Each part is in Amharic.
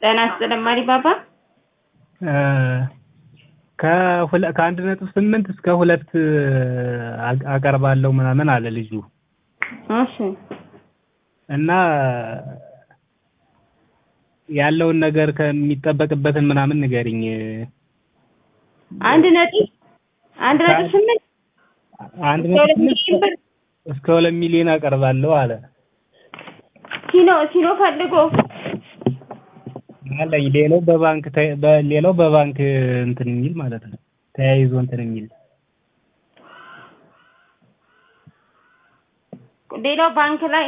ጤና ይስጥልኝ ማሪባባ። ከአንድ ነጥብ ስምንት እስከ ሁለት አቀርባለሁ ምናምን አለ ልጁ እሺ እና ያለውን ነገር ከሚጠበቅበትን ምናምን ንገሪኝ። አንድ ነጥብ አንድ ነጥብ ስምንት አንድ እስከ ሁለት ነጥብ ሚሊዮን ስምንት ብር እስከ ሁለት ሚሊዮን አቀርባለሁ አለ ሲኖ ሲኖ ፈልጎ አለኝ። ሌላው በባንክ ተ- በ- ሌላው በባንክ እንትን የሚል ማለት ነው ተያይዞ እንትን የሚል ሌላው ባንክ ላይ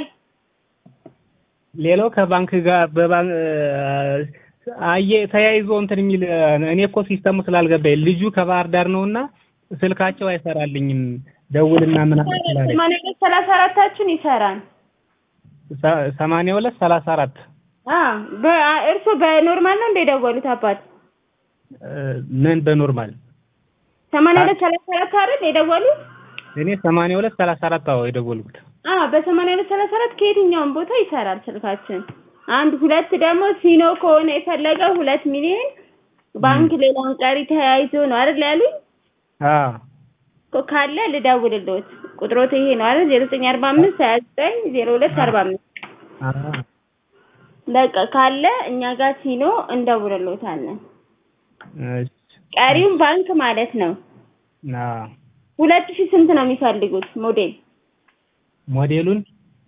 ሌላው ከባንክ ጋር በባንክ አየ ተያይዞ እንትን የሚል እኔ እኮ ሲስተሙ ስላልገባኝ ልጁ ከባህር ዳር ነውና ስልካቸው አይሰራልኝም ደውልና ምናምን ስላለኝ ሰማንያ ሁለት ሰላሳ አራታችን ይሰራል። ሰ- ሰማንያ ሁለት ሰላሳ አራት እርሶ በኖርማል ነው እንደ የደወሉት አባት? ምን በኖርማል ሰማንያ ሁለት ሰላሳ አራት አይደል የደወሉት? እኔ ሰማንያ ሁለት ሰላሳ አራት አዎ የደወልኩት አዎ በሰማንያ ሁለት ሰላሳ አራት ከየትኛውም ቦታ ይሰራል ስልካችን። አንድ ሁለት ደግሞ ሲኖ ከሆነ የፈለገው ሁለት ሚሊዮን ባንክ ሌላውን ቀሪ ተያይዞ ነው አይደል ያሉኝ? አዎ እኮ ካለ ልደውልልዎት። ቁጥሮት ይሄ ነው አይደል? ዜሮ ዘጠኝ አርባ አምስት ሀያ ዘጠኝ ዜሮ ሁለት አርባ አምስት አዎ በቃ ካለ እኛ ጋር ሲኖ እንደውልልዎታለን። እሺ ቀሪውን ባንክ ማለት ነው። አዎ ሁለት ሺህ ስንት ነው የሚፈልጉት ሞዴል? ሞዴሉን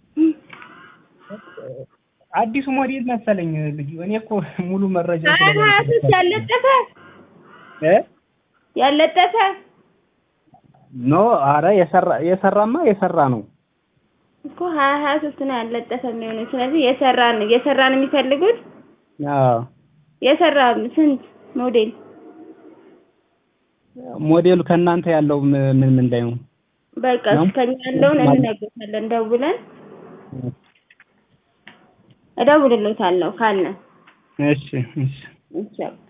አዲሱ ሞዴል መሰለኝ ልጁ እኔ እኮ ሙሉ መረጃ ሀያ ሀያ ሶስት ያለጠፈ እ ያለጠፈ ኖ አረ የሰራ የሰራማ የሰራ ነው እኮ ሀያ ሀያ ሶስት ነው ያለጠፈ የሚሆነው። ስለዚህ የሰራን የሰራን የሚፈልጉት አዎ የሰራ ስንት ሞዴል? ሞዴሉ ከእናንተ ያለው ም- ምን ምን ላይ ነው በቃ ነው? ከኛ ያለውን እንነግሮታለን ደውለን እደውልልዎታለሁ ካለ እሺ እሺ ይቻላል